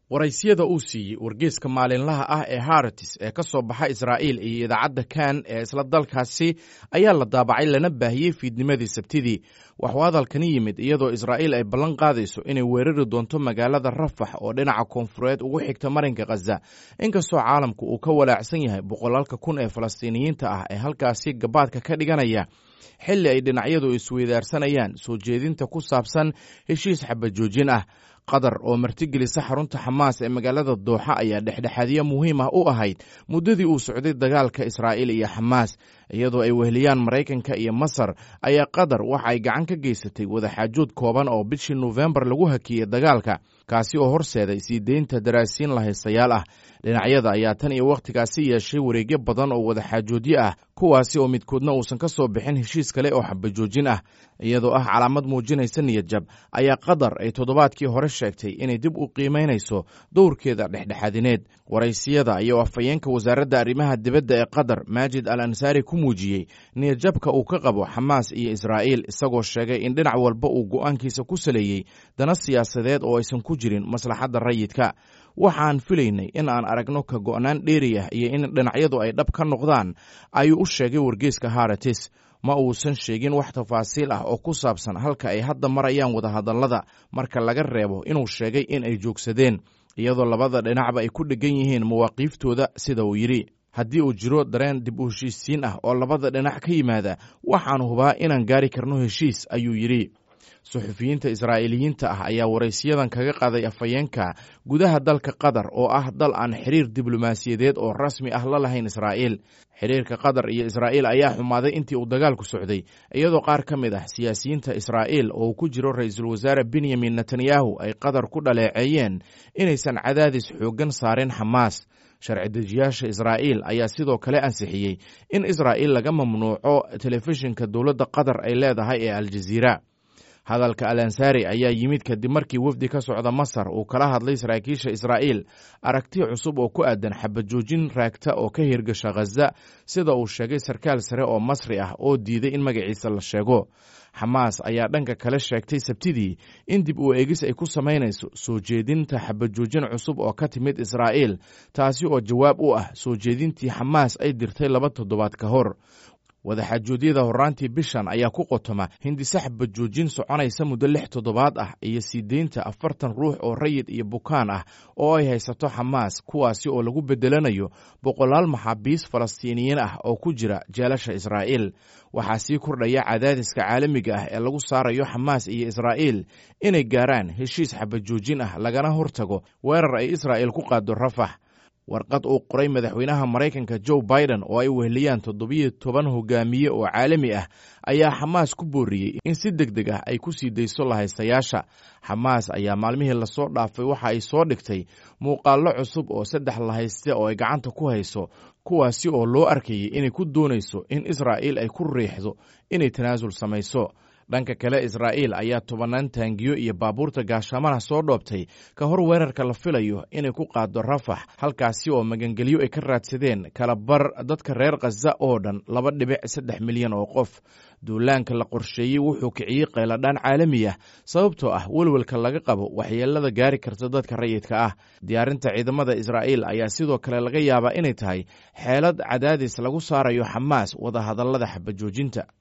waraysyada uu siiyey wargeeska maalinlaha ah ee haratis ee ka soo baxa israa'iil iyo idaacadda kan ee isla dalkaasi ayaa la daabacay lana baahiyey fiidnimadii sabtidii waxuu hadalkani yimid iyadoo israa'iil ay ballan qaadayso inay weerari doonto magaalada rafax oo dhinaca koonfureed ugu xigta marinka khaza inkastoo caalamku uu ka walaacsan yahay boqolaalka kun ee falastiiniyiinta ah ee halkaasi gabaadka ka dhiganaya xilli ay dhinacyadu isweydaarsanayaan soo jeedinta ku saabsan heshiis xabajoojin ah qatar oo martigelisa xarunta xamaas ee magaalada dooxa ayaa dhexdhexaadyo muhiim ah u ahayd muddadii uu socday dagaalka israa'iil iyo xamaas iyadoo ay weheliyaan maraykanka iyo masar ayaa qatar waxa ay gacan ka geysatay wadaxaajood kooban oo bishii nofembar lagu hakiyey dagaalka kaasi oo horseeday sii deynta daraasiin lahaystayaal ah dhinacyada ayaa tan iyo wakhtigaasi yeeshay wareegyo badan oo wadaxaajoodyo ah kuwaasi oo midkoodna uusan ka soo bixin heshiis kale oo xabajoojin ah iyadoo ah calaamad muujinaysa niyadjab ayaa qatar ay toddobaadkii hore sheegtay inay dib u qiimaynayso dowrkeeda dhexdhexaadineed waraysiyada iyo afhayeenka wasaaradda arrimaha dibadda ee qatar maajid al ansaari ku muujiyey niyadjabka uu ka qabo xamaas iyo israa'iil isagoo sheegay in dhinac walba uu go'aankiisa ku saleeyey dana siyaasadeed oo aysan ku jirin maslaxadda rayidka waxaan filaynay in aan aragno ka go'naan dheeri ah iyo in dhinacyadu ay dhab ka noqdaan ayuu u sheegay wargeeska haratis ma uusan sheegin wax tafaasiil ah oo ku saabsan halka ay hadda marayaan wadahadallada marka laga reebo inuu sheegay in ay joogsadeen iyadoo labada dhinacba ay ku dheggan yihiin mawaaqiiftooda sida uu yidhi haddii uu jiro dareen dib u heshiisiin ah oo labada dhinac ka yimaada waxaan hubaa inaan gaari karno heshiis ayuu yidhi suxufiyiinta israa'iiliyiinta ah ayaa waraysiyadan kaga qaaday afhayeenka gudaha dalka qatar oo ah dal aan xiriir diblomaasiyadeed oo rasmi ah la lahayn israa'iil xiriirka qatar iyo israa'iil ayaa xumaaday intii uu dagaalku socday iyadoo qaar ka mid ah siyaasiyiinta israa'iil oo uu ku jiro ra-iisul wasaare benyamin netanyahu ay qatar ku dhaleeceeyeen inaysan cadaadis xooggan saarin xamaas sharci dejiyaasha israa'iil ayaa sidoo kale ansixiyey in israa'iil laga mamnuuco telefishinka dowladda qatar ay leedahay ee aljaziira hadalka al ansaari ayaa yimid kadib markii wefdi ka socda masar uu kala hadlay saraakiisha israa'iil aragti cusub oo ku aadan xabajoojin raagta oo ka hirgasha khaza sida uu sheegay sarkaal sare oo masri ah oo diiday in magaciisa la sheego xamaas ayaa dhanka kale sheegtay sabtidii in dib u eegis ay ku samaynayso soo jeedinta xabajoojin cusub oo ka timid israa'iil taasi oo jawaab u ah soo jeedintii xamaas ay dirtay laba toddobaad ka hor wadaxaajoodyada horraantii bishan ayaa ku qotoma hindise xabajoojin soconaysa muddo lix toddobaad ah iyo sii deynta afartan ruux oo rayid iyo bukaan ah oo ay haysato xamaas kuwaasi oo lagu beddelanayo boqolaal maxaabiis falastiiniyiin ah oo ku jira jeelasha israa'iil waxaa sii kordhaya cadaadiska caalamiga ah ee lagu saarayo xamaas iyo israa'iil inay gaaraan heshiis xabajoojin ah lagana hortago weerar ay israa'iil ku qaado rafax warqad uu qoray madaxweynaha maraykanka joe biden oo ay weheliyaan toddobiyo toban hogaamiye oo caalami ah ayaa xamaas ku booriyey in si deg deg ah ay ku sii dayso lahaystayaasha xamaas ayaa maalmihii lasoo dhaafay waxa ay soo dhigtay muuqaallo cusub oo saddex lahayste oo ay gacanta ku hayso kuwaasi oo loo arkayay inay ku doonayso in israa'iil ay ku riixdo inay tanaasul samayso dhanka kale israa'iil ayaa tobannaan taangiyo iyo baabuurta gaashaamana soo dhoobtay ka hor weerarka la filayo inay ku qaado rafax halkaasi oo magangelyo ay ka raadsadeen kala bar dadka reer khaza oo dhan laba dhibic saddex milyan oo qof duulaanka la qorsheeyey wuxuu kiciyey qayladhaan caalami ah sababtoo ah welwelka laga qabo waxyeelada gaari karta dadka rayidka ah diyaarinta ciidamada israa'iil ayaa sidoo kale laga yaabaa inay tahay xeelad cadaadis lagu saarayo xamaas wadahadallada xabajoojinta